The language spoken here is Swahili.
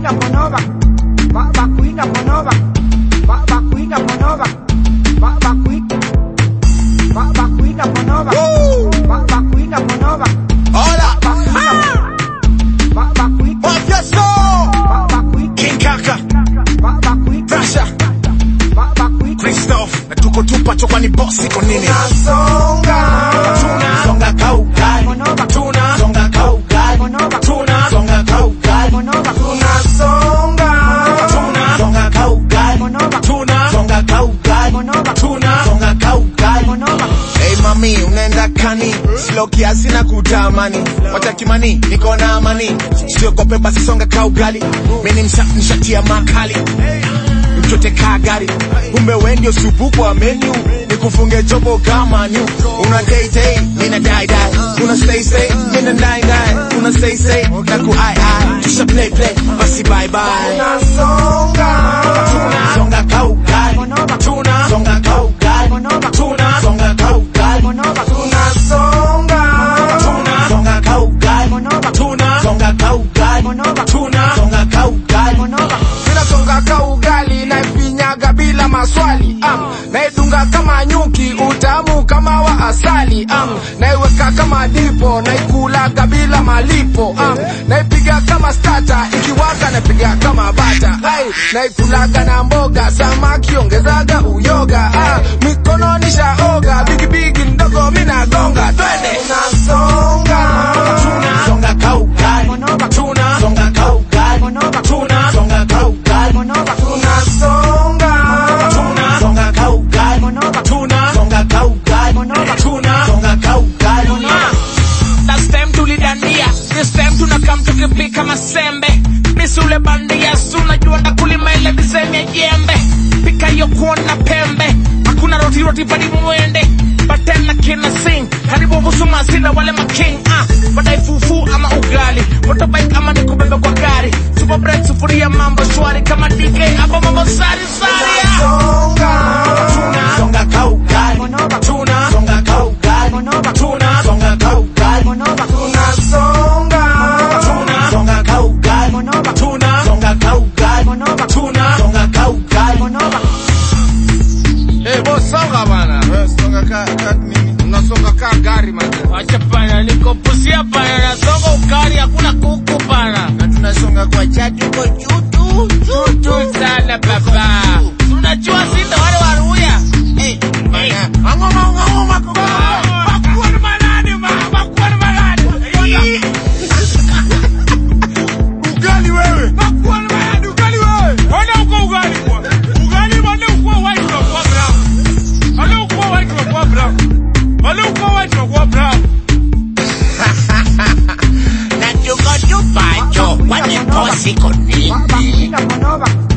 Bakuina monova. Ba bakuina monova. Ba bakuina monova. Ba bakuina. Ba bakuina monova. Ba bakuina monova. Hola. Ba bakuina. Mafioso. Ba bakuina. King Kaka. Ba bakuina. Pressure. Ba bakuina. Christoph. Na tuko tupa chokwa ni boss iko nini? Songa. Tuna. Songa kaugali. Monova. Tuna. Songa kaugali. Monova. Tuna. Songa kaugali. Monova. Songa. Tuna. Songa kaugali. Monova. Tuna. Songa kaugali. Monova. Tuna. Songa kaugali. Monova. Hey mami, unaenda kani? Slow kiasi na kutamani. Wacha kimani, niko na amani. Siogope basi songa ka ugali. Mimi ni msafi nishatia makali. Mchote ka gari. Kumbe wewe ndio supu kwa menu. Nikufunge chopo kama new. Una day day, nina die die. Una stay stay, nina die die. Una stay stay, na ku ai ai. Tusha play play, basi bye bye. Songa. Tuna songa ka ugali. Monova. Tuna songa ka ugali. Monova. Tuna songa ka ugali. Monova. Songa. Tuna songa ka ugali. Monova. Tuna songa ka ugali. Monova. Tuna songa ka ugali. Monova. Ninasonga ka ugali naifinyaga bila maswali um, naidunga kama nyuki utamu kama wa asali um, naiweka kama dipo naikulaga bila malipo um, naipiga kama stata ikiwaka naipiga kama bata ai naikulaga na mboga samaki ongezaga uyoga ah, mikono nishaoga bigibigi ndogo minagonga twende nasonga Tuna songa ka ugali. Monova. Tuna songa ka ugali. Monova. Tuna songa ka ugali. Monova. tunasonga Tuna songa ka ugali. Monova. Tuna songa ka ugali. Monova. Tuna songa ka ugali. Last time tulidandia, this time tunakam tukipika masembe. Misule bandia, sunajua ndakulima ile design ya jembe. Pika hiyo kuona pembe, hakuna roti roti bali mwende. Batena kina sing, karibu busuma sina wale making ah. Badai fufu ama ugali, motorbike ama nikubebe kwa gari. Super bread sufuria mambo shwari kama DK hapo mambo sari sari. ah. Tuna songa ka ugali. Monova. Tuna songa ka ugali. Monova. Tuna songa ka ugali. Monova. tunasonga Tuna songa ka ugali. Monova. Tuna songa ka ugali. Monova. Tuna songa ka ugali. Monova. Eh, boss songa bana. Wewe songa ka ka nini? Unasonga ka gari man. Wacha pana, niko pusia pana, nasonga ukari, hakuna kuku pana. Na tunasonga kwa chatu kwa chutu. Tutu sana baba. Unajua sisi wale waruya. Eh, eh. Angoma angoma kwa. Bakuwa ni manani ma, bakuwa ni manani. Ugali wewe. Bakuwa ni manani, ugali wewe. Wana uko ugali kwa. Ugali wana uko white unakuwa brown. Wana uko white unakuwa brown. Wana uko white unakuwa brown. Na tuko tupacho. Kwani bosi iko nini? Bakuina monova.